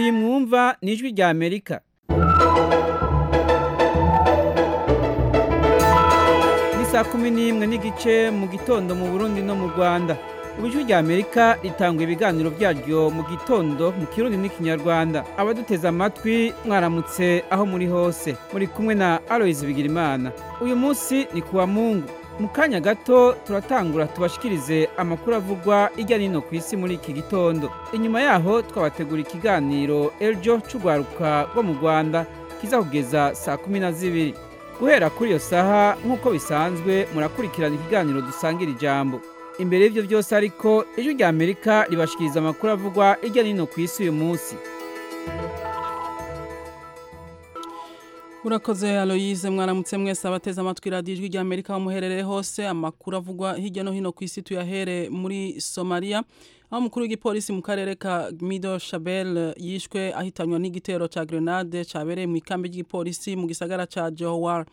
Ikawa ni ijwi rya Amerika ni saa kumi n'imwe n'igice mu gitondo mu Burundi no mu Rwanda ubu ijwi rya Amerika ritanga ibiganiro byaryo mu gitondo mu Kirundi n'Ikinyarwanda abaduteze amatwi mwaramutse aho muri hose muri kumwe na Aloys Bigirimana uyu munsi ni kuwa Mungu mu kanya gato turatangura tubashikirize amakuru avugwa ijya nino ku isi muri iki gitondo inyuma yaho twabategura ikiganiro ejo c'urwaruka rwo mu rwanda kizakugeza saa kumi na zibiri guhera kuri iyo saha nk'uko bisanzwe murakurikirana ikiganiro dusangira ijambo imbere y'ibyo byose ariko ijwi rya amerika ribashikiriza amakuru avugwa ijya nino ku isi uyu munsi Murakoze Aloyize mwaramutse mwese abateze amatwi radiyo ijwi rya Amerika bamuherereye hose amakuru avugwa hirya no hino ku isi tuyahere muri Somalia aho umukuru w'igipolisi mu karere ka Mido Shabel yishwe ahitanywa n'igitero cya grenade cyabereye mu ikambi ry'igipolisi mu gisagara cya Johor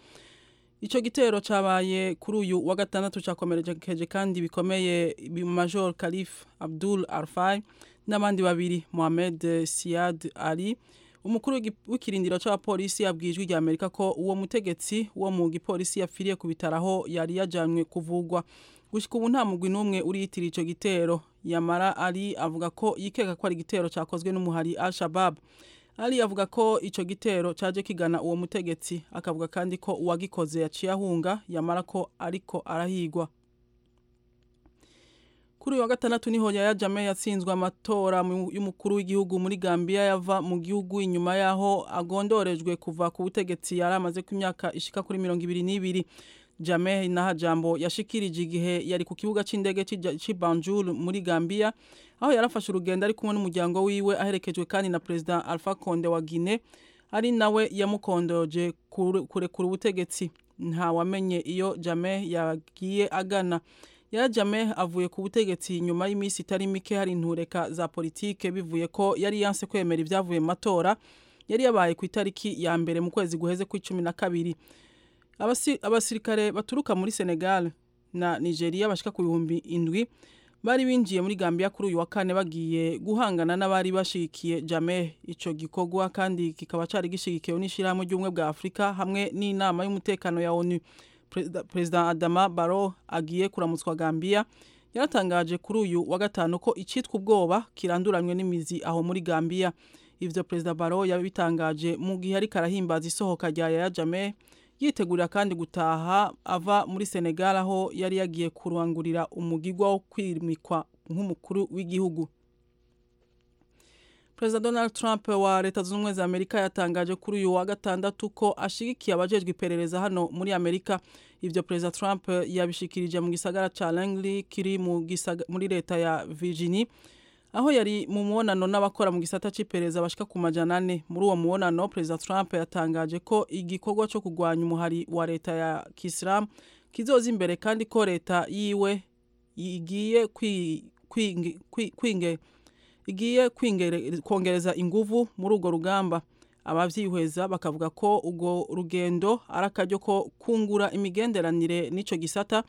Ico gitero cabaye kuri uyu wa gatandatu cakomerekeje kandi bikomeye bi- Major Khalif Abdul Arfai n'abandi babiri Mohamed Siad Ali umukuru w'igi- w'ikirindiro c'abapolisi yabwiye ijwi rya Amerika ko uwo mutegetsi wo mu gipolisi yapfiriye ku bitaro aho yari yajanywe kuvugwa gushika ubu nta mugwi n'umwe uriyitira ico gitero Yamara Ali avuga ko yikeka ko ari igitero cakozwe n'umuhari Al-Shabaab Ali avuga ko ico gitero caje kigana uwo mutegetsi akavuga kandi ko uwagikoze yaciye ahunga yamara ko ariko arahigwa kuri uyu wa gatandatu niho Yaya Jammeh yatsinzwe amatora mu- y'umukuru w'igihugu muri Gambia yava mu gihugu inyuma yaho agondorejwe kuva ku butegetsi yari amaze ku myaka ishika kuri mirongo ibiri n'ibiri Jammeh Nahajambo yashikirije igihe yari ku kibuga c'indege c'i Ja- c'i Banjul muri Gambia aho yarafashe urugendo ari kumwe n'umuryango wiwe aherekejwe kandi na President Alpha Conde wa Guinée ari nawe yamukondoje kure- kurekura ubutegetsi ntawamenye iyo Jammeh yagiye agana Yaya Jammeh avuye ku butegetsi nyuma y'iminsi itari mike hari intureka za politike bivuye ko yari yanse kwemera ibyavuye mu matora yari yabaye ku itariki ya mbere mu kwezi guheze ku cumi na kabiri Abasi- abasirikare baturuka muri Senegal na Nigeria bashika ku bihumbi indwi bari binjiye muri Gambia kuri uyu wa kane bagiye guhangana n'abari bashigikiye Jammeh ico gikorwa kandi kikaba cari gishigikiwe n'ishirahamwe ry'ubumwe bwa Afurika hamwe n'inama y'umutekano ya ONU Perezida- President Adama Barrow agiye kuramutswa Gambia yaratangaje kuri uyu wa gatanu ko icitwa ubwoba kiranduranywe n'imizi aho muri Gambia ivyo Perezida Barrow yabitangaje mu gihe ariko arahimbaza isohoka rya Yaya Jammeh yitegurira kandi gutaha ava muri Senegal aho yari yagiye kurangurira umugigwa wo kwimikwa nk'umukuru w'igihugu Perezida Donald Trump wa Leta Zunze Ubumwe za Amerika yatangaje kuri uyu wa gatandatu ko ashigikiye abajejwe iperereza hano muri Amerika. Ivyo Perezida Trump yabishikirije mu gisagara ca Langley kiri mu gisaga, muri leta ya Virginia aho yari mu mubonano n'abakora mu gisata c'iperereza bashika ku majana ane. Muri uwo mubonano Perezida Trump yatangaje ko igikorwa co kugwanya umuhari wa leta ya Kisilamu kizoza imbere kandi ko leta yiwe igiye kwi- kwingi- kwi- kwinge igiye kwingere- kongereza inguvu muri urwo rugamba abavyihweza bakavuga ko urwo rugendo ari akaryo ko kungura imigenderanire n'ico gisata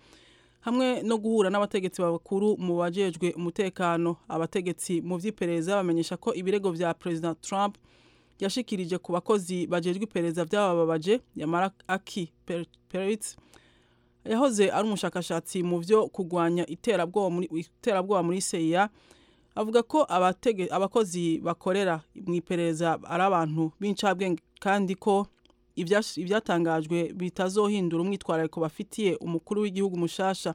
hamwe no guhura n'abategetsi bakuru mu bajejwe umutekano abategetsi mu vy'iperereza bamenyesha ko ibirego vya President Trump yashikirije ku bakozi bajejwe iperereza vyabababaje yamara aki Per- Peretz yahoze ari umushakashatsi mu vyo kurwanya iterabwoba muri iterabwoba muri CIA avuga ko abatege abakozi bakorera mu iperereza ari abantu b'incabwenge kandi ko ibyash- ibyatangajwe bitazohindura umwitwarariko bafitiye umukuru w'igihugu mushasha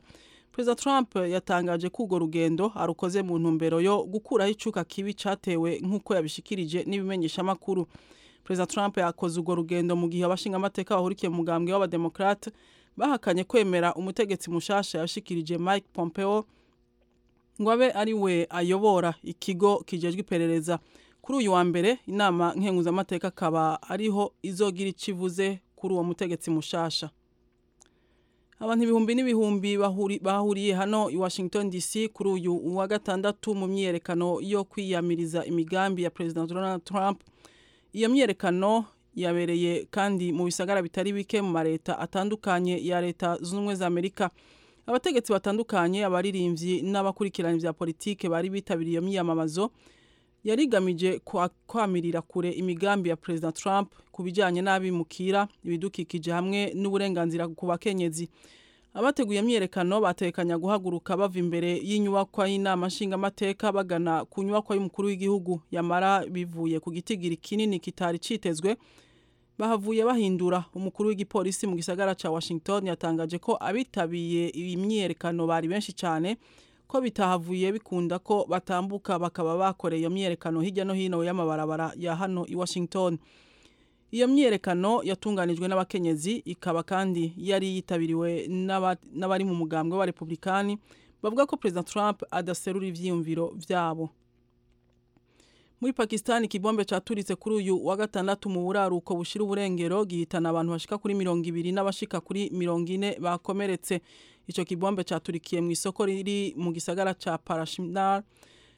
Perezida Trump yatangaje ko urwo rugendo arukoze mu ntumbero yo gukuraho icuka kibi catewe nk'uko yabishikirije n'ibimenyeshamakuru Perezida Trump yakoze urwo rugendo mu gihe abashingamateka bahurikiye mu mugambwe w'abademokrate bahakanye kwemera umutegetsi mushasha yashikirije Mike Pompeo ngo abe ari we ayobora ikigo kijejwe iperereza kuri uyu wa mbere inama nkenguzamateka akaba ariho izogira icivuze kuri uwo mutegetsi mushasha abantu ibihumbi n'ibihumbi bahuri- bahuriye hano i washington dc kuri uyu wa gatandatu mu myiyerekano yo kwiyamiriza imigambi ya perezida donald trump iyo myiyerekano yabereye kandi mu bisagara bitari bike mu mareta atandukanye ya leta zunze ubumwe za amerika abategetsi batandukanye abaririmbyi n'abakurikirana ibya politike bari bitabiriye iyo myiyamamazo yarigamije kwa- kwamirira kure imigambi ya President Trump ku bijyanye n'abimukira ibidukikije hamwe n'uburenganzira ku bakenyezi abateguye imyiyerekano batekanya guhaguruka bava imbere y'inyubakwa y'inama nshingamateka bagana ku nyubakwa y'umukuru w'igihugu yamara bivuye ku gitigiri kinini kitari citezwe bahavuye bahindura umukuru w'igipolisi mu gisagara ca Washington yatangaje ko abitabiye iyi myiyerekano bari benshi cyane ko bitahavuye bikunda ko batambuka bakaba bakoreye iyo myiyerekano hirya no hino y'amabarabara ya hano i Washington iyo myiyerekano yatunganijwe n'abakenyezi ikaba kandi yari yitabiriwe n'aba- n'abari mu mugambwe wa republikani bavuga ko perezida trump adaserura ivyiyumviro vyabo muri pakistan ikibombe caturitse kuri uyu wa gatandatu mu buraruko bushira uburengero gihitana abantu bashika kuri mirongo ibiri n'abashika kuri mirongo ine bakomeretse ico kibombe caturikiye mu isoko riri mu gisagara ca parashinar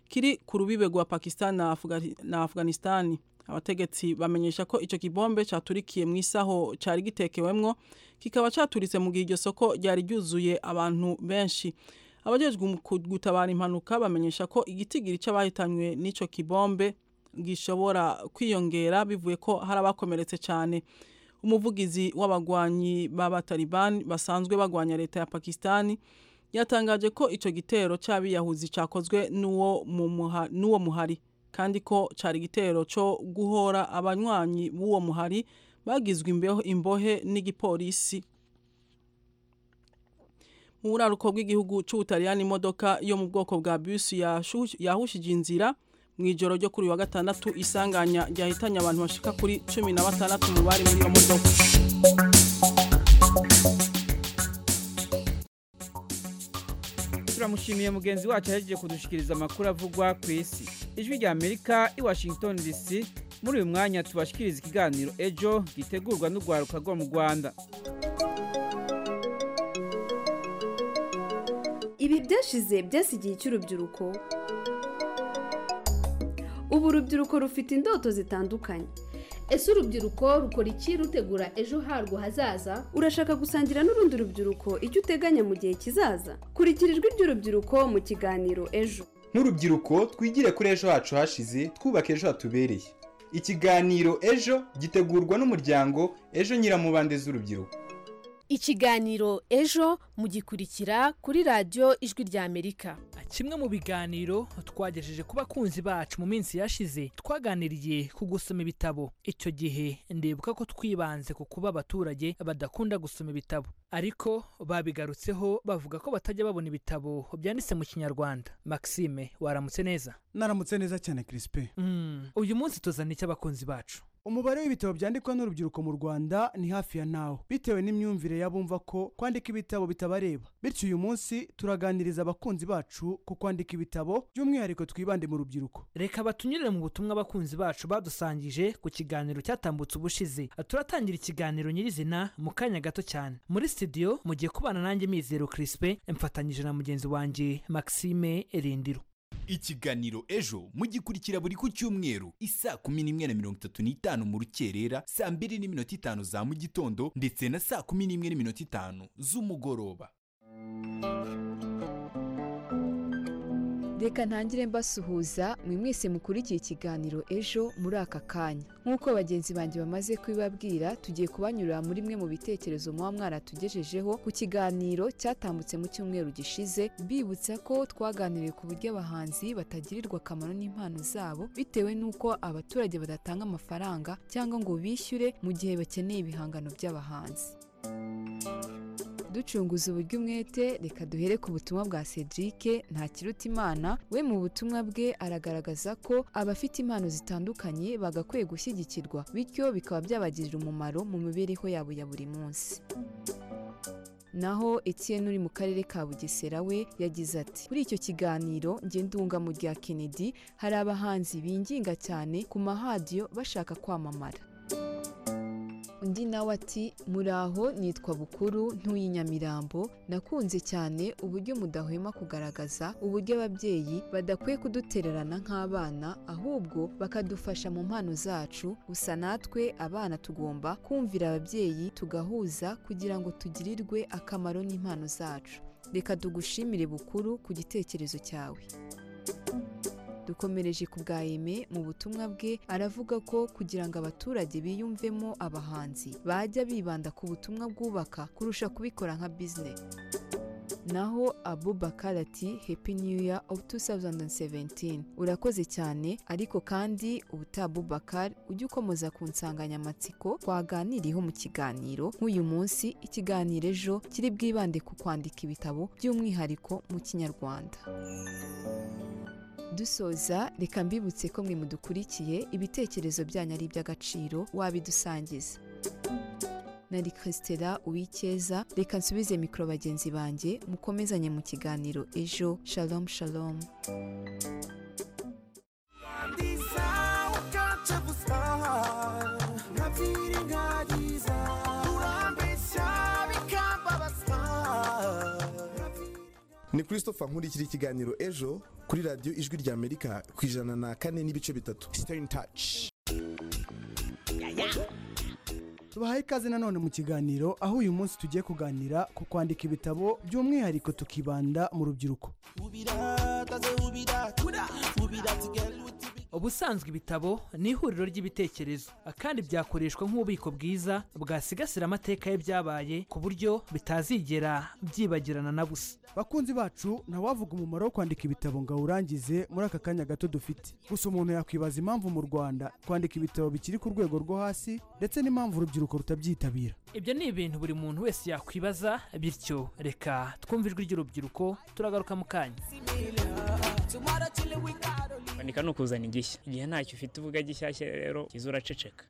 kiri ku rubibe rwa pakistan na, Afgani- na afghanistani abategetsi bamenyesha ko ico kibombe caturikiye mu isaho cari gitekewemwo kikaba caturitse mu gihe iryo soko ryari ryuzuye abantu benshi abajejwe mu ku- gutabara impanuka bamenyesha ko igitigiri c'abahitanywe n'ico kibombe gishobora kwiyongera bivuye ko hari abakomeretse cyane umuvugizi w'abagwanyi b'abataliban basanzwe bagwanya leta ya pakistani yatangaje ko icyo gitero cy'abiyahuzi cyakozwe n'uwo mu muha- n'uwo muhari kandi ko cyari igitero cyo guhora abanywanyi b'uwo muhari bagizwe imbeho- imbohe n'igipolisi mu buraruko bw'igihugu cy'ubutaliyani imodoka yo mu bwoko bwa bisi yashu- yahushije inzira mu ijoro ryo kuri uyu wa gatandatu isanganya ryahitanye abantu bashika kuri cumi na batandatu mu bari muri iyo modoka turamushimiye mugenzi wacu yaje kudushikiriza amakuru avugwa ku isi ijwi rya amerika i washington dc muri uyu mwanya tubashikiriza ikiganiro ejo gitegurwa n'urwaruka rwo mu rwanda ibi byashize byasigiye icy'urubyiruko ubu urubyiruko rufite indoto zitandukanye ese urubyiruko rukora iki rutegura ejo harwo hazaza urashaka gusangira n'urundi rubyiruko icyo uteganya mu gihe kizaza kurikira ijwi ry'urubyiruko mu kiganiro ejo nk'urubyiruko twigire kuri ejo hacu hashize twubake ejo hatubereye ikiganiro ejo gitegurwa n'umuryango ejo nyiramubande z'urubyiruko ikiganiro ejo mugikurikira kuri radiyo ijwi rya amerika kimwe mu biganiro twagejeje ku bakunzi bacu mu minsi yashize twaganiriye ku gusoma ibitabo icyo gihe ndibuka ko twibanze ku kuba abaturage badakunda gusoma ibitabo ariko babigarutseho bavuga ko batajya babona ibitabo byanditse mu kinyarwanda maxime waramutse neza naramutse neza cyane kirisipe Mm, uyu munsi tuzana icyo abakunzi bacu umubare w'ibitabo byandikwa n'urubyiruko mu rwanda ni hafi ya ntawo bitewe n'imyumvire y'abumva ko kwandika ibitabo bitabareba bityo uyu munsi turaganiriza abakunzi bacu ku kwandika ibitabo by'umwihariko twibande mu rubyiruko reka batunyurire mu butumwa abakunzi bacu badusangije ku kiganiro cyatambutse ubushize turatangira ikiganiro nyirizina mu kanya gato cyane muri studio mugiye kubana nanjye mizero kirisipe mfatanyije na mugenzi wanjye maxime erindiro ikiganiro ejo mugikurikira buri ku cyumweru isaa kumi n'imwe na mirongo itatu n'itanu mu rukerera saa mbiri n'iminota itanu za mu gitondo ndetse na saa kumi n'imwe n'iminota itanu z'umugoroba reka ntangire mbasuhuza mwe mwese mukurikiye ikiganiro ejo muri aka kanya nk'uko bagenzi banjye bamaze kubibabwira tugiye kubanyurira muri mwe mu bitekerezo muba mwaratugejejeho ku kiganiro cyatambutse mu cyumweru gishize bibutsa ko twaganiriye ku buryo abahanzi batagirirwa akamaro n'impano zabo bitewe n'uko abaturage badatanga amafaranga cyangwa ngo bishyure mu gihe bakeneye ibihangano by'abahanzi ducunguza uburyo umwete reka duhere ku butumwa bwa cedric ntakiruta imana we mu butumwa bwe aragaragaza ko abafite impano zitandukanye bagakwiye gushyigikirwa bityo bikaba byabagirira umumaro mu mibereho yabo ya buri munsi naho Etienne uri mu karere ka Bugesera we yagize ati kuri icyo kiganiro njye ndunga mu rya Kennedy hari abahanzi binginga cyane ku mahadiyo bashaka kwamamara undi nawe ati muraho nitwa bukuru ntuye nyamirambo nakunze cyane uburyo mudahwema kugaragaza uburyo ababyeyi badakwiye kudutererana nk'abana ahubwo bakadufasha mu mpano zacu gusa natwe abana tugomba kumvira ababyeyi tugahuza kugira ngo tugirirwe akamaro n'impano zacu reka tugushimire bukuru ku gitekerezo cyawe dukomereje ku bwa eme mu butumwa bwe aravuga ko kugira ngo abaturage biyumvemo abahanzi bajya bibanda ku butumwa bwubaka kurusha kubikora nka bizinesi naho abubakar ati happy new year of 2017 urakoze cyane ariko kandi ubutaha abubakar ujye ukomeza ku nsanganyamatsiko twaganiriyeho mu kiganiro nk'uyu munsi ikiganiro ejo kiri bwibande ku kwandika ibitabo by'umwihariko mu kinyarwanda dusoza reka mbibutse ko mwe mudukurikiye ibitekerezo byanyu ari iby'agaciro wabidusangiza nari christela uwikeza reka nsubize mikoro bagenzi banjye mukomezanye mu kiganiro ejo shalom shalom ni christopher nkurikira ikiganiro ejo kuri radiyo ijwi rya amerika ku ijana na kane n'ibice bitatu stay in touch tubahaye ikaze nanone mu kiganiro aho uyu munsi tugiye kuganira ku kwandika ibitabo by'umwihariko tukibanda mu rubyiruko ubusanzwe ibitabo ni ihuriro ry'ibitekerezo kandi byakoreshwa nk'ububiko bwiza bwasigasira amateka y'ibyabaye ku buryo bitazigera byibagirana na busa bakunzi bacu ntawavuga umumaro wo kwandika ibitabo ngo awurangize muri aka kanya gato dufite gusa umuntu yakwibaza impamvu mu rwanda kwandika ibitabo bikiri ku rwego rwo hasi ndetse n'impamvu urubyiruko rutabyitabira ibyo ni ibintu buri muntu wese yakwibaza bityo reka twumve ijwi ry'urubyiruko turagaruka mu kanya kwandika ni ukuzana igishya igihe ntacyo ufite uvuga gishyashya rero kiza uraceceka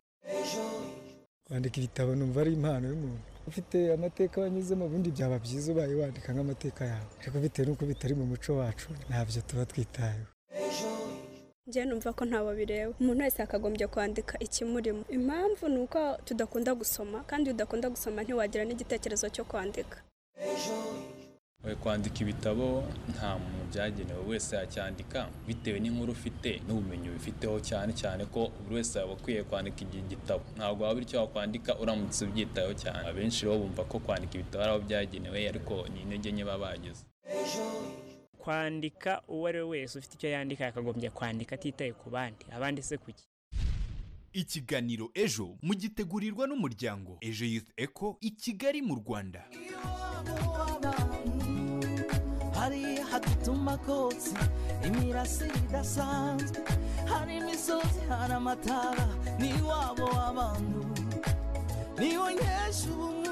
kwandika ibitabo numva ari impano y'umuntu ufite amateka wanyuzemo ubundi byaba byiza ubaye wandika nk'amateka yawe ariko bitewe n'uko bitari mu muco wacu ntabyo tuba twitayeho njye numva ko ntawe bireba umuntu wese akagombye kwandika ikimurimo impamvu ni uko tudakunda gusoma kandi iyo udakunda gusoma ntiwagira n'igitekerezo cyo kwandika kwandika ibitabo nta muntu byagenewe wese yacyandika bitewe n'inkuru ufite n'ubumenyi ubifiteho cyane cyane ko buri wese yaba akwiye kwandika igihe gitabo ntabwo waba icyo wakwandika uramutse ubyitayeho cyane abenshi rero bumva ko kwandika ibitabo ari aho byagenewe ariko ni intege nke baba bagize kwandika uwo ari we wese ufite icyo yandika yakagombye kwandika atitaye ku bandi abandi se kuki ikiganiro ejo mugitegurirwa n'umuryango ejo youth eco i kigali mu rwanda hari hatutuma kotsi imirasire idasanzwe hari imisozi hari amatara ni wabo abantu niwe nkesha ubumwe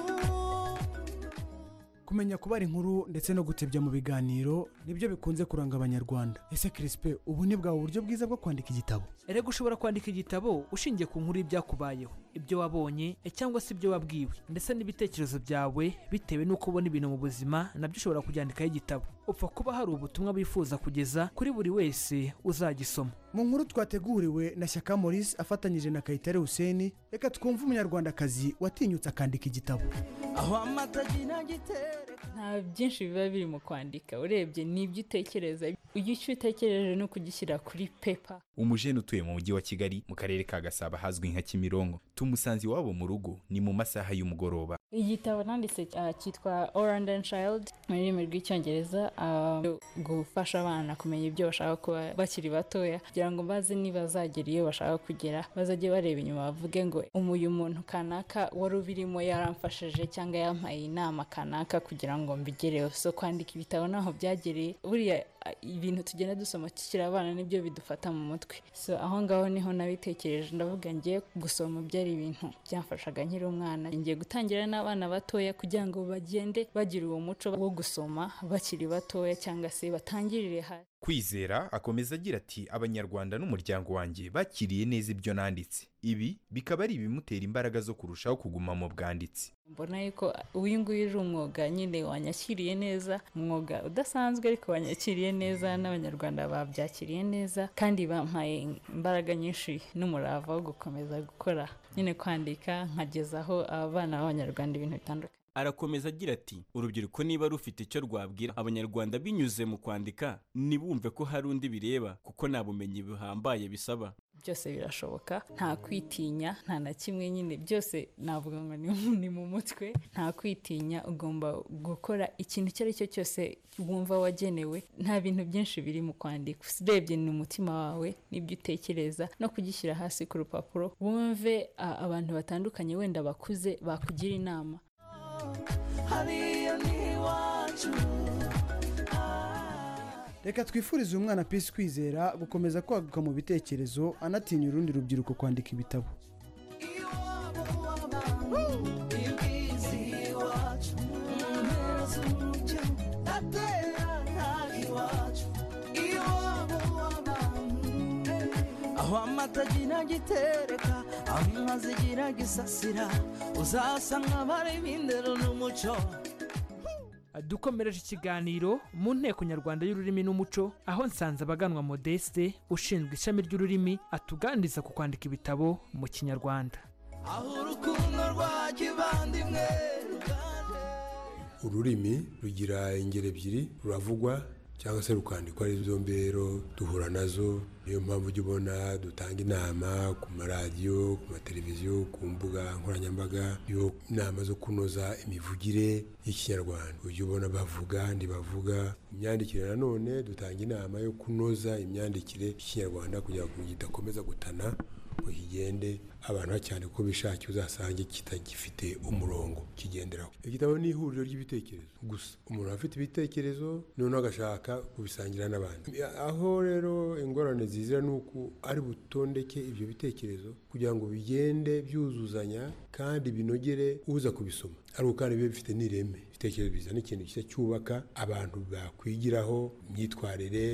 kumenya kubara inkuru ndetse no gutebya mu biganiro nibyo bikunze kuranga abanyarwanda ese kirispe ubu ni bwa buryo bwiza bwo kwandika igitabo erega ushobora kwandika igitabo ushingiye ku nkuru y'ibyakubayeho ibyo wabonye cyangwa se ibyo wabwiwe ndetse n'ibitekerezo byawe bitewe n'uko ubona ibintu mu buzima nabyo ushobora kubyandikaho igitabo upfa kuba hari ubutumwa bifuza kugeza kuri buri wese uzagisoma mu nkuru twateguriwe na shyaka maurice afatanyije na kayitare hussein reka twumve umunyarwandakazi watinyutse akandika igitabo aho amatagira gitereka nta byinshi biba biri mu kwandika urebye n'ibyo utekereza icyo utekereje ni ukugishyira kuri pepa umujene utuye mu mujyi wa kigali mu karere ka gasabo ahazwi nka kimironko tumusanze iwabo mu rugo ni mu masaha y'umugoroba igitabo nanditse uh, cyitwa orand and child mu rurimi rw'icyongereza uh, gufasha abana kumenya ibyo bashaka kuba bakiri batoya kugira ngo baze nibazagera iyo bashaka kugera bazajye bareba inyuma bavuge ngo umuyu muntu kanaka wari ubirimo yaramfashije cyangwa yampaye inama kanaka kugira ngo mbigereho so kwandika ibitabo naho byagereye buriya ibintu tugenda dusoma tukiri abana nibyo bidufata mu mutwe so aho ngaho niho nabitekereje ndavuga ngiye gusoma byari ibintu byamfashaga nkiri umwana ngiye gutangira n'abana batoya kugira ngo bagende bagira uwo muco wo gusoma bakiri batoya cyangwa se batangirire hasi kwizera akomeza agira ati abanyarwanda n'umuryango wanjye bakiriye neza ibyo nanditse ibi bikaba ari ibimutera imbaraga zo kurushaho kuguma mu bwanditsi mbona yuko uyu nguyu uje umwuga nyine wanyakiriye neza umwuga udasanzwe ariko wanyakiriye neza n'abanyarwanda babyakiriye neza kandi bampaye imbaraga nyinshi n'umurava wo gukomeza gukora nyine kwandika nkagezaho abana b'abanyarwanda ibintu bitandukanye arakomeza agira ati urubyiruko niba rufite icyo rwabwira abanyarwanda binyuze mu kwandika ntibumve ko hari undi bireba kuko nta bumenyi buhambaye bisaba byose birashoboka nta kwitinya nta na kimwe nyine byose navuga ngo ni- ni mu mutwe nta kwitinya ugomba gukora ikintu icyo ari cyo cyose wumva wagenewe nta bintu byinshi biri mu kwandika urebye ni umutima wawe n'ibyo utekereza no kugishyira hasi ku rupapuro wumve a- abantu batandukanye wenda bakuze bakugira inama hariya ni iwacu reka twifurize uyu mwana peace kwizera gukomeza kwaguka mu bitekerezo anatinya urundi rubyiruko kwandika ibitabo ibwizi iwacu impera z'umucyo aterana iwacu iwabo w'abantu aho amata agira agitereka aho inka zigira gisasira uzasanga bari b'indero n'umuco dukomereje ikiganiro mu nteko nyarwanda y'ururimi n'umuco aho nsanze abaganwa modeste ushinzwe ishami ry'ururimi atuganiriza ku kwandika ibitabo mu kinyarwanda aho urukundo rwa kivandimwe ururimi rugira ingero ebyiri ruravugwa cyangwa se rukandikwa ari zo mbero duhura nazo niyo mpamvu ujya ubona dutanga inama ku maradiyo ku mateleviziyo ku mbuga nkoranyambaga yo inama zo kunoza imivugire y'ikinyarwanda ujya ubona bavuga ntibavuga imyandikire nanone dutanga inama yo kunoza imyandikire y'ikinyarwanda kugira ngo kidakomeza gutana ngo kigende abantu cyane ko bishakiye uzasange kitagifite umurongo kigenderaho igitabo ni ihuriro ry'ibitekerezo gusa umuntu aba afite ibitekerezo noneho agashaka kubisangira n'abandi aho rero ingorane zizira ni uko ari butondeke ibyo bitekerezo kugira ngo bigende byuzuzanya kandi binogere uza kubisoma ariko kandi bibe bifite n'ireme ibitekerezo bizana ikintu gishya cyubaka abantu bakwigiraho imyitwarire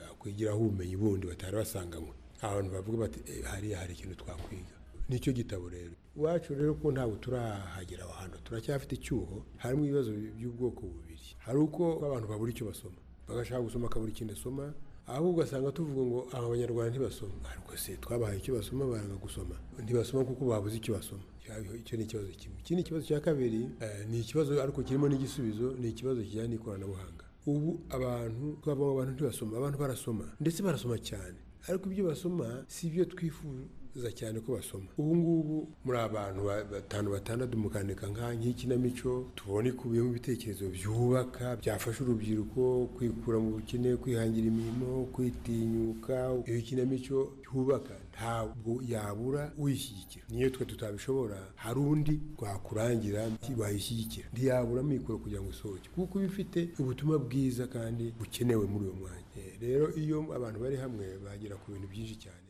bakwigiraho ubumenyi bundi batari basanganywe abantu bavuga bati "Eh, hariya hari ikintu twakwiga nicyo gitabo rero iwacu rero ko ntabwo turahagera aho hantu turacyafite icyuho harimo ibibazo by'ubwoko bubiri hari uko abantu babura icyo basoma bagashaka gusoma akabura ikindi asoma ahubwo ugasanga tuvuga ngo aba abanyarwanda ntibasoma ariko se twabahaye icyo basoma baranga gusoma ntibasoma kuko babuze icyo basoma Icyo- icyo ni ikibazo kimwe ikindi kibazo cya kabiri eh, ni ikibazo ariko kirimo n'igisubizo ni ikibazo kijyanye n'ikoranabuhanga ubu abantu twava mu bantu ntibasoma abantu barasoma ndetse barasoma cyane ariko ibyo basoma si ibyo twifuza cyane ko basoma ubu ngubu muri abantu ba- batanu batandatu mukandika nka nk'ikinamico tubone ikubiyemo ibitekerezo byubaka byafasha urubyiruko kwikura mu bukene kwihangira imirimo kwitinyuka iyo kinamico yubaka ntabwo yabura uyishyigikira niyo twe tutabishobora hari undi twakurangira wayishyigikira ntiyabura amikoro kugira ngo isohoke kuko iba ifite ubutumwa bwiza kandi bukenewe muri uwo mwanya Eh, rero iyo abantu bari hamwe bagera ku bintu byinshi cyane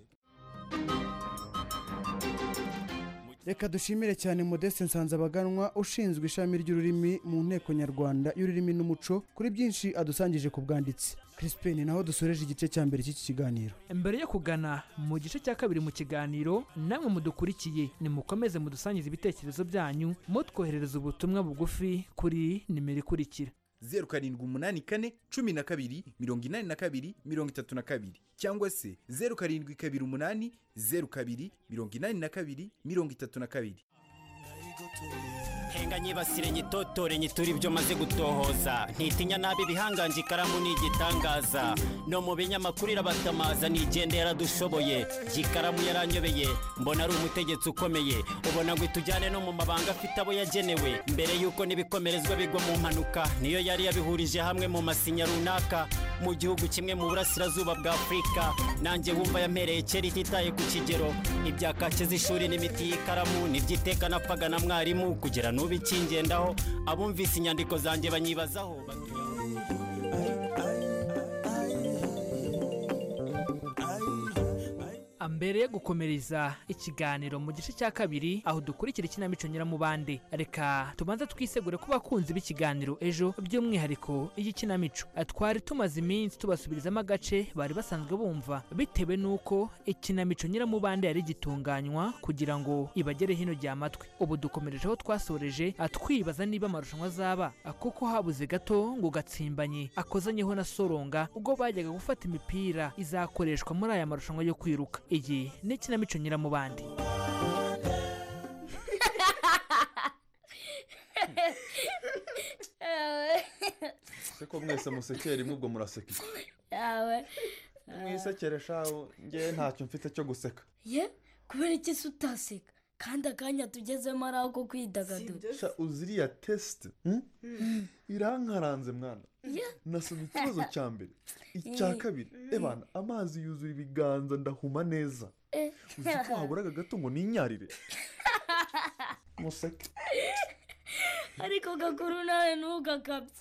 reka dushimire cyane modeste nsanzabaganwa ushinzwe ishami ry'ururimi mu nteko nyarwanda y'ururimi n'umuco kuri byinshi adusangije ku bwanditsi crispin naho dusoreje igice cya mbere cy'iki kiganiro mbere yo kugana mu gice cya kabiri mu kiganiro namwe mudukurikiye nimukomeze mudusangize ibitekerezo byanyu mutwoherereza ubutumwa bugufi kuri nimero ikurikira zeru karindwi umunani kane cumi na kabiri mirongo inani na kabiri mirongo itatu na kabiri cyangwa se zeru karindwi kabiri umunani zeru kabiri mirongo inani na kabiri mirongo itatu na kabiri henga nyibasire nyitotore nyitura ibyo maze gutohoza ntitinya nabi ibihanganje ikaramu ni igitangaza no mu binyamakuru irabatamaza nigende yaradushoboye ikaramu yaranyobeye mbona ari umutegetsi ukomeye ubona ngo itujyane no mu mabanga afite abo yagenewe mbere y'uko n'ibikomerezwa bigwa mu mpanuka niyo yari yabihurije hamwe mu masinya runaka mu gihugu kimwe mu burasirazuba bwa afurika nanjye wumva yampereye kera ititaye ku kigero ibya kake z'ishuri n'imiti y'ikaramu n'iby'iteka napfaga na mwarimu kugira n'ubu ikingendaho abumvise inyandiko zanjye banyibazaho mbere yo gukomereza ikiganiro mu gice cya kabiri aho dukurikira ikinamico nyiramubande reka tubanze twisegure ku bakunzi b'ikiganiro ejo by'umwihariko iyikinamico twari tumaze iminsi tubasubirizamo agace bari basanzwe bumva bitewe n'uko ikinamico nyiramubande yari gitunganywa kugira ngo ibagere hino rya matwi ubu dukomereje aho twasoreje twibaza niba amarushanwa azaba kuko habuze gato ngo gatsimbanye akozanyeho na soronga ubwo bajyaga gufata imipira izakoreshwa muri aya marushanwa yo kwiruka iyi ni ikinamico nyiramubande se ko mwese musekera rimwe ubwo muraseka iki yawe mwisekere shaho ngewe ntacyo mfite cyo guseka ye kubera iki se utaseka kandi akanya tugezemo ari ako kwidagadura sha uzi iriya tesite irankaranze mwana ye nasoma ikibazo cya mbere icya Eh. kabiri ebana amazi yuzura ibiganza ndahuma neza Eh. uzi ko haburaga gato ngo ninyarire museke ariko gakuru nawe ntugakabye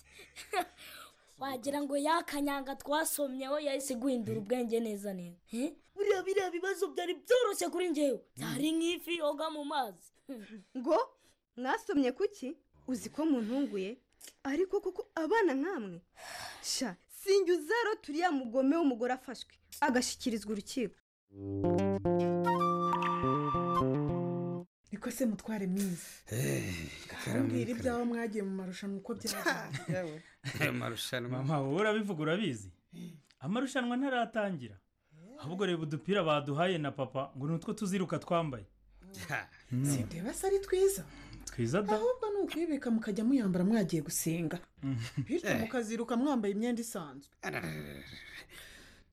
wagira ngo yakanyanga twasomyeho yahise guhindura ubwenge neza neza Eh? buriya biriya bibazo byari byoroshye kuri ngewe byari nk'ifi yoga mu mazi ngo mwasomye kuki uzi ko muntunguye ariko kuko abana nkamwe sha sinjye uzaro turiya mugome w'umugore afashwe agashyikirizwa urukiko niko se mutware mwiza mbwira ibyawe mwagiye mu marushanwa uko byagenze amarushanwa mama wowe urabivuga urabizi amarushanwa ntaratangira ahubwo reba udupira baduhaye na papa ngo ni utwo tuziruka twambaye si ndeba se ari twiza twiza da ahubwo ni ukwibika mukajya muyambara mwagiye gusenga bityo Eh. mukaziruka mwambaye imyenda isanzwe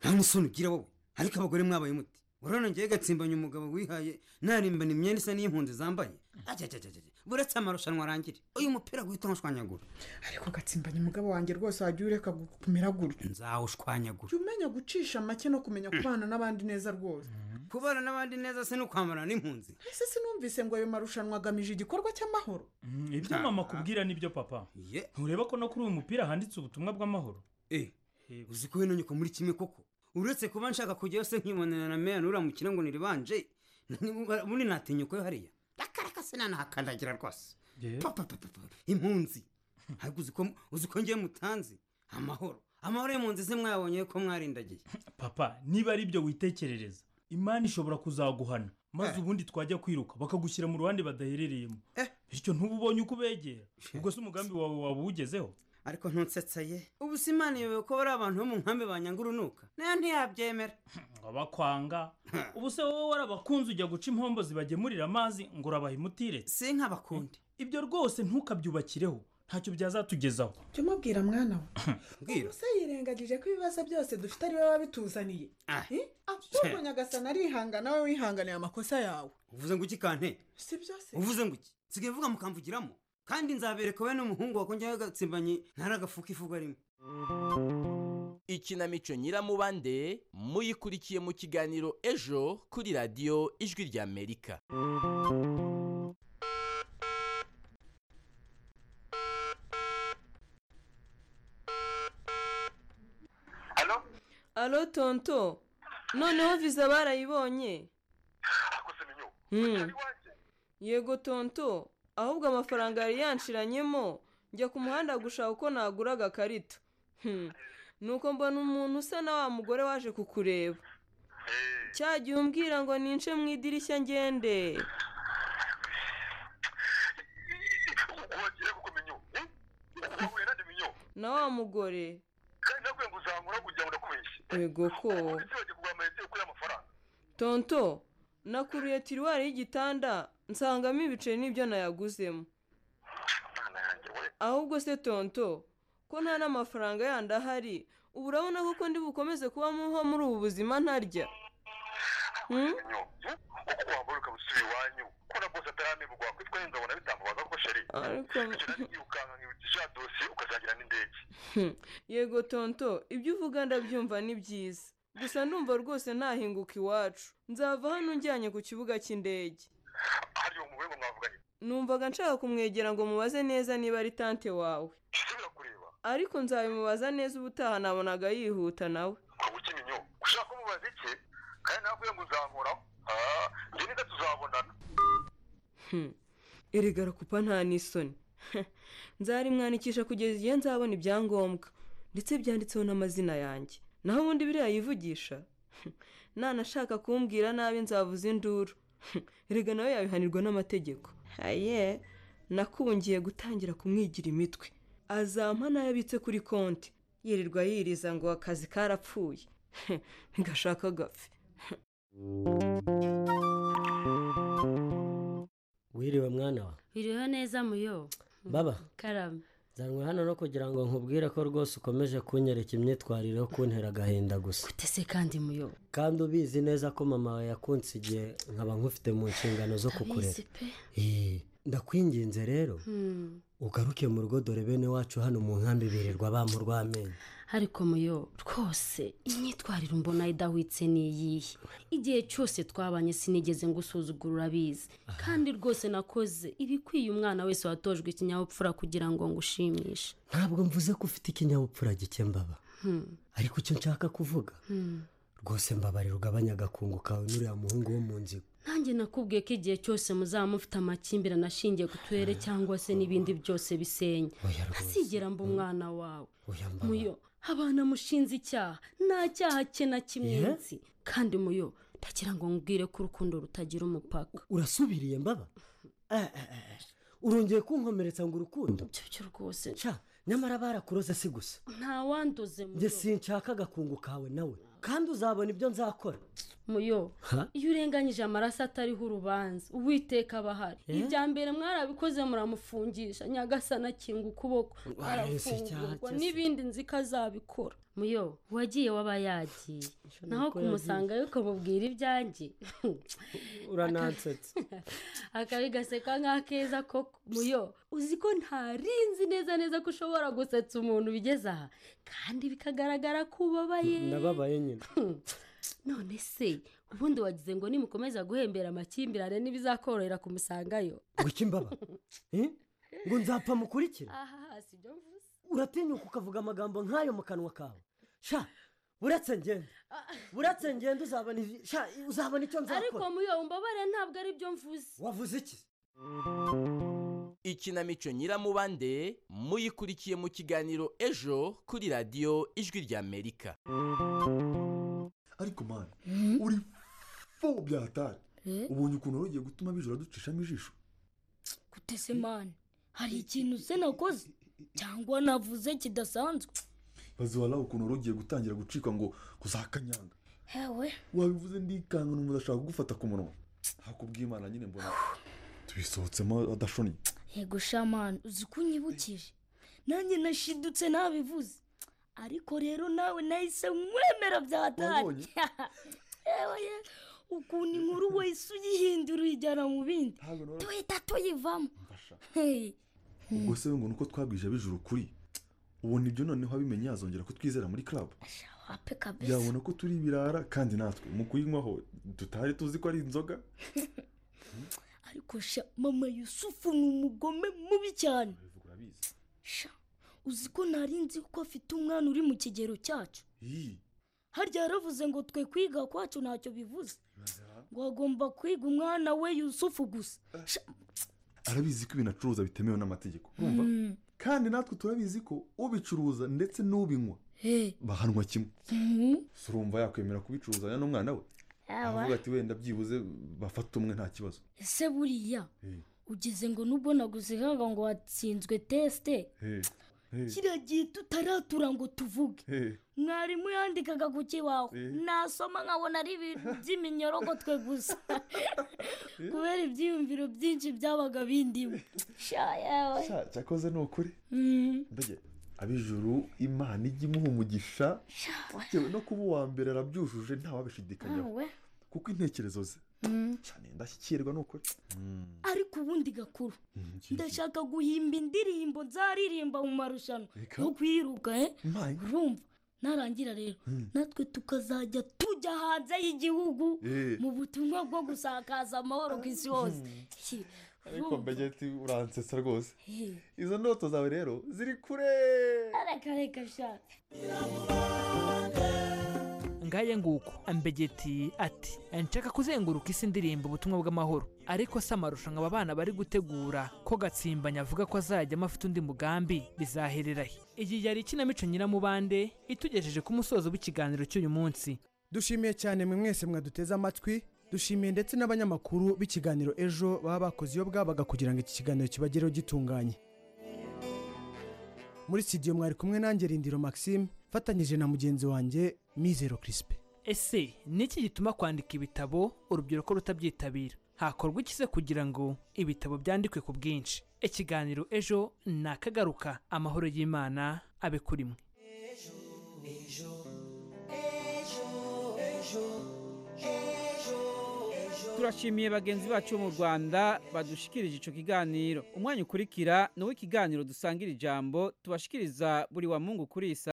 nta musoni ugira wowe ariko abagore mwabaye muti urabona ngewe gatsimbanye umugabo wihaye narimbana imyenda isa n'iy'impunzi zambaye ajajajajaj buretse amarushanwa arangire uyu mupira guhita ntushwanyagura ariko gatsimbanye umugabo wanjye rwose wajya ureka gu- kumera gutyo nzawushwanyagura jya umenya gucisha make no kumenya kubana n'abandi neza rwose kubana n'abandi neza se no kwambarana n'impunzi ese sinumvise ngo ayo marushanwa agamije igikorwa cy'amahoro Mm, ibyo mama akubwira nibyo papa ntureba ko no kuri uyu mupira handitse ubutumwa bw'amahoro eh uzi ko wino nyoko muri kimwe koko uretse kuba nshaka kujyayo se nkibonana na meya nuramukira ngo niribanje muri natinyuko yo hariya akareka se nanahakandagira rwose papa papa papa, impunzi ariko uzi ko uzi ko ngewe mutanzi amahoro amahoro y'impunzi se mwayabonye ko mwarindagiye papa niba ari ibyo witekerereza imana ishobora kuzaguhana maze ubundi twajya kwiruka bakagushyira mu ruhande badaherereyemo bityo ntububonye uko ubegera ubwo se umugambi wawe waba uwugezeho ariko ntutsetse ye ubu si imana iyobewe ko bari abantu bo mu nkambi banyanga urunuka nayo ntiyabyemera ngo abakwanga ubu se wowe warabakunze ujya guca impombo zibagemurira amazi ngo urabaha imutire si nk'abakundi ibyo rwose ntukabyubakireho ntacyo byazatugezaho jya umubwira mwana we mbwira se yirengagije ko ibibazo byose dufite ari we wabituzaniye Eh? ahubwo nyagasana arihangana we wihanganiye amakosa yawe uvuze ngo iki kante si byose uvuze ngo iki nsigaye uvuga mukamvugiramo kandi nzabereka we n'umuhungu wakongera agatsimbanye ntaragafuka ifuga rimwe ikinamico nyiramubande muyikurikiye mu kiganiro ejo kuri radiyo ijwi ry'amerika alo tonto noneho viza barayibonye Hmm. yego tonto ahubwo amafaranga yari yanshiranyemo njya ku muhanda gushaka uko nagura agakarita Hmm. nuko mbona umuntu usa na wa mugore waje kukureba cya gihe umbwira ngo nince mu idirishya ngende na wa mugore yego ko tonto nakuruye tiruwari y'igitanda nsangamo ibiceri n'ibyo nayaguzemo ahubwo se tonto ko nta n'amafaranga yandi ahari ubu urabona koko ndi bukomeze kuba muho muri ubu buzima ntarya Hmm? ariko Hmm. yego tonto ibyo uvuga ndabyumva ni byiza gusa ndumva rwose ntahinguka iwacu nzava hano unjyanye ku kibuga cy'indege numvaga nshaka kumwegera ngo mubaze neza niba ari tante wawe ariko nzabimubaza neza ubutaha nabonaga yihuta nawe Hmm. erega arakupa nta n'isoni nzarimwandikisha kugeza igihe nzabona ibyangombwa ndetse byanditseho n'amazina yanjye naho ubundi biriya yivugisha nanashaka kumbwira nabi nzavuza induru erega nawe yabihanirwa n'amategeko haye nakungiye gutangira kumwigira imitwe azampa n'ayo abitse kuri konti yirirwa yiriza ngo akazi karapfuye ntigashaka gapfe wiriwe mwana wa biriho neza muyo baba karame zanwe hano no kugira ngo nkubwire ko rwose ukomeje kunyereka imyitwarire yo kuntera agahinda gusa ese kandi muyobo kandi ubizi neza ko mama wawe yakunsigiye nkaba nkufite mu nshingano zo kukurera abizi pe Eh, ndakwinginze rero Hmm. ugaruke mu rugo dore bene wacu hano mu nkambi birirwa bamurwa amenyo ariko muyobo rwose imyitwarire mbona idahwitse ni iyihe igihe cyose twabanye sinigeze ngusuzugura abizi kandi rwose nakoze ibikwiye umwana wese watojwe ikinyabupfura kugira ngo ngushimishe ntabwo mvuze ko ufite ikinyabupfura gike mbaba Hmm. ariko icyo nshaka kuvuga Hmm. rwose mbabarira ugabanya agakungu kawe n'uriya muhungu wo mu nzigo nanjye nakubwiye ko igihe cyose muzaba mufite amakimbirane ashingiye ku turere cyangwa se n'ibindi byose bisenya ntazigera mba umwana wawe muyo abana mushinze icyaha nta cyaha cye na kimwe Yeah? nzi kandi muyo ndagira ngo nkubwire ko urukundo rutagira umupaka urasubiriye mbaba urongeye kunkomeretsa ngo urukundo cyo rwose nshya nyamara barakuroze si gusa nta wanduze njye muyo sinshaka agakungu kawe nawe kandi uzabona ibyo nzakora muyo Ha? iyo urenganyije amaraso atariho urubanza uwiteka aba ahari Eh? ibya mbere mwarabikoze muramufungisha nyagasana akinga ukuboko arafungurwa n'ibindi nzi ko azabikora muyo uwagiye waba yagiye naho nuko kumusanga yuko mubwira ibyanjye uranansetse akabigaseka nk'akeza koko muyo uzi ko ntarinzi neza neza ko ushobora gusetsa umuntu ubigeze aha kandi bikagaragara ko ubabaye ndababaye nyine none se ubundi wagize ngo nimukomeza guhembera amakimbirane ntibizakorohera kumusangayo ngo iki mbaba Eh? ngo nzapfa mukurikira aha hasi ibyo mvuze uratinyuka ukavuga amagambo nk'ayo mu kanwa kawe sha uretse ngende uretse ngende uzabona ivi- sha uzabona icyo ariko nzakora muyo umbabare ntabwo ari byo mvuze wavuze iki ikinamico nyiramubande muyikurikiye mu kiganiro ejo kuri radiyo ijwi ry'amerika ariko mani uri fo byatari ubonye ukuntu wari ugiye gutuma abijoro ducishamo ijisho gutese mani hari ikintu se nakoze cyangwa navuze kidasanzwe bazabara ukuntu wari ugiye gutangira gucika ngo kuzakanyanga hewe wabivuze ndikanga umuntu adashaka kugufata ku munwa hakubwiye imana nyine mbona tubisohotsemo adashonye yego shamani uzi ko unyibukije nanjye nashidutse nabivuze ariko rero nawe nahise mwemera byatari Wabonye? yewe ye ukuntu inkuru wahise uyihindura uyijyana mu bindi duhita tuyivamo Hey. ubwo se ngo nuko twabwije abijuru ukuri ubona ibyo noneho abimenye yazongera kutwizera muri club wape kabisa yabona ko turi ibirara kandi natwe mu kuyinywaho tutari tuzi ko ari inzoga ariko sha mama yusufu ni umugome mubi cyane sha uzi ko ntari nzi ko afite umwana uri mu kigero cyacu iyi harya yaravuze ngo twe kwiga kwacu ntacyo bivuze ngo agomba kwiga umwana we yusufu gusa Sha, arabizi ko ibintu acuruza bitemewe n'amategeko urumva kandi natwe turabizi ko ubicuruza ndetse n'ubinywa he bahanwa kimwe Mhm. si urumva yakwemera kubicuruzanya n'umwana we Yawa. avuga ati wenda byibuze bafata umwe nta kibazo ese buriya Eh, ugeze ngo nubwo naguzihanga ngo watsinzwe tesite eh, eh, kiriya gihe tutaratura ngo tuvuge eh. mwarimu yandikaga ku kibaho Eh. nasoma nkabona ari ibintu by'iminyorogo gusa kubera ibyiyumviro byinshi byabaga bindimo sha yewe Sha, cyakoze ni ukuri Mhm. mbega abijuru imana ijya imuha umugisha yewe no kuba uwa mbere arabyujuje ntawabishidikanyaho Awe. kuko intekerezo ze Mhm. cyane ndashyikirwa ni ukuri Mm. ariko ubundi gakuru ndashaka guhimba indirimbo nzaririmba mu marushanwa Eka. yo kwiruka eh? Mai. urumva narangira rero Mm. natwe tukazajya tujya hanze y'igihugu Eh. mu butumwa bwo gusakaza amahoro ku isi hose ariko mbegeti uransetsa rwose Eh. izo ndoto zawe rero ziri kure reka reka shaka ngaye nguko ambegeti ati nshaka kuzenguruka isi ndirimba ubutumwa bw'amahoro ariko se amarushanwa aba bana bari gutegura ko gatsimbanye avuga ko azajyamo afite undi mugambi bizahererahe iyi yari ikinamico nyiramubande itugejeje ku musozo w'ikiganiro cy'uyu munsi dushimiye cyane mwe mwese mwaduteze amatwi dushimiye ndetse n'abanyamakuru b'ikiganiro ejo baba bakoze iyo bwabaga kugira ngo iki kiganiro kibagereho gitunganye muri studio mwari kumwe nanjye rindiro maxime mfatanyije na mugenzi wanjye mizero kirisipe ese ni iki gituma kwandika ibitabo urubyiruko rutabyitabira hakorwa ikize kugira ngo ibitabo byandikwe ku bwinshi ikiganiro ejo ni akagaruka amahoro y'imana abe kuri mwe turashimiye bagenzi bacu bo mu rwanda badushikirije icyo kiganiro umwanya ukurikira ni uw'ikiganiro dusangira ijambo tubashikiriza buri wa mungu kuri iyi saa